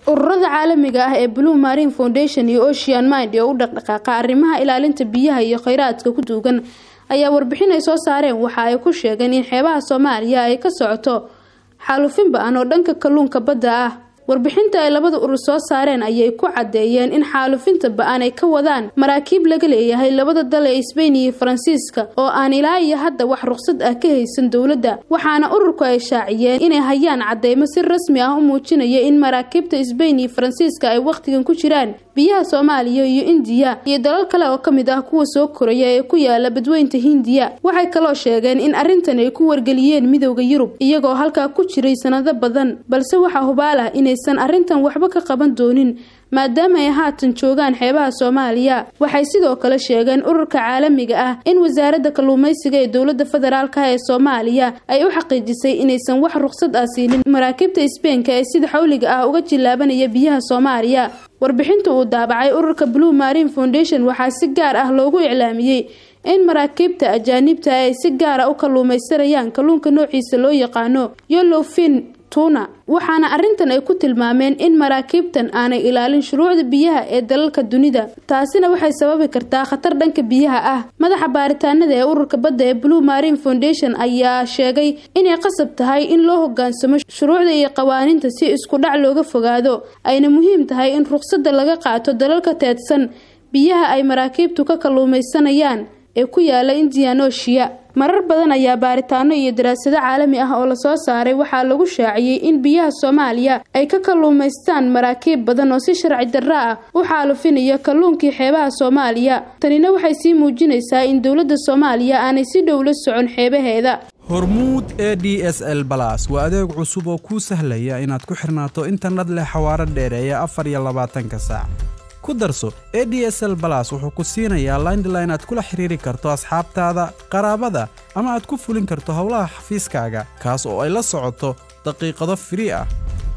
ururada caalamiga ah ee blue marine foundation iyo ocean mind ee u dhaqdhaqaaqa arrimaha ilaalinta biyaha iyo kheyraadka ku duugan ayaa warbixin ay soo saareen waxa ay ku sheegeen in xeebaha soomaaliya ay ka socoto xaalufin ba-an oo dhanka kalluunka badda ah warbixinta ay labada urur soo saareen ayay ku caddeeyeen in xaalufinta ba-an ay ka wadaan maraakiib laga leeyahay labada dal ee sbain iyo faransiiska oo aan ilaa iyo hadda wax ruqsad ah ka haysan dowladda waxaana ururku ay shaaciyeen inay hayaan cadeymo si rasmi ah u muujinaya in maraakiibta sbain iyo faransiiska ay wakhtigan ku jiraan biyaha soomaaliya iyo indiya iyo dalal kale oo kamid ah kuwa soo koraya ee ku yaala badweynta hindiya waxay kaloo sheegeen in arrintan ay ku wargeliyeen midowda yurub iyagoo halkaa ku jiray sanado badan balse waxaa hubaal ah inaysan arrintan waxba ka qaban doonin maadaama ay haatan joogaan xeebaha soomaaliya waxay sidoo kale sheegeen ururka caalamiga ah in wasaaradda kalluumeysiga ee dowladda federaalka ee soomaaliya ay u xaqiijisay inaysan wax ruqsad ah siinin maraakiibta isbeenka ee sida xawliga ah uga jilaabanaya biyaha soomaaliya warbixinta uu daabacay ururka blue marine foundation waxaa si gaar ah loogu iclaamiyey in maraakiibta ajaanibta ay si gaara u kalluumaysanayaan kalluunka noociisa loo yaqaano yolofin tuna waxaana arrintan ay ku tilmaameen in maraakiibtan aanay ilaalin shuruucda biyaha ee dalalka dunida taasina waxay sababi kartaa khatar dhanka biyaha ah madaxa baaritaanada ee ururka badda ee blue marine foundation ayaa sheegay inay qasab tahay in loo hogaansamo shuruucda iyo qawaaniinta si isku dhac looga fogaado ayna muhiim tahay in ruqsadda laga qaato dalalka teedsan biyaha ay maraakiibtu ka kalluumaysanayaan ee ku yaala indian ocean marar badan ayaa baaritaano iyo daraasado caalami ah oo lasoo saaray waxaa lagu shaaciyey in biyaha soomaaliya ay ka kalluumaystaan maraakiib badan oo si sharci darro ah u xaalufinaya kalluunkii xeebaha soomaaliya tanina waxay sii muujinaysaa in dowladda soomaaliya aanay si dhow la socon xeebaheeda hormuud e d s l balas waa adeeg cusub oo kuu sahlaya inaad ku xirnaato internet leh xawaaro dheereeya afar iyo labaatanka saac ku darso e d s l balas wuxuu ku siinayaa laindline aad kula xiriiri karto asxaabtaada qaraabada ama aad ku fulin karto howlaha xafiiskaaga kaas oo ay la socoto daqiiqado firii ah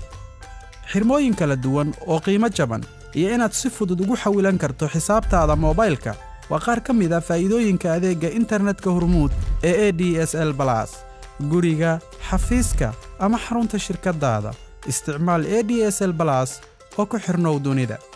xirmooyin kala duwan oo qiimo jaban iyo inaad si fudud ugu xawilan karto xisaabtaada moobaylka waa qaar ka mid a faa'iidooyinka adeegga internetka hormuud ee e d s l balas guriga xafiiska ama xarunta shirkaddaada isticmaal e d s l balas oo ku xirnow dunida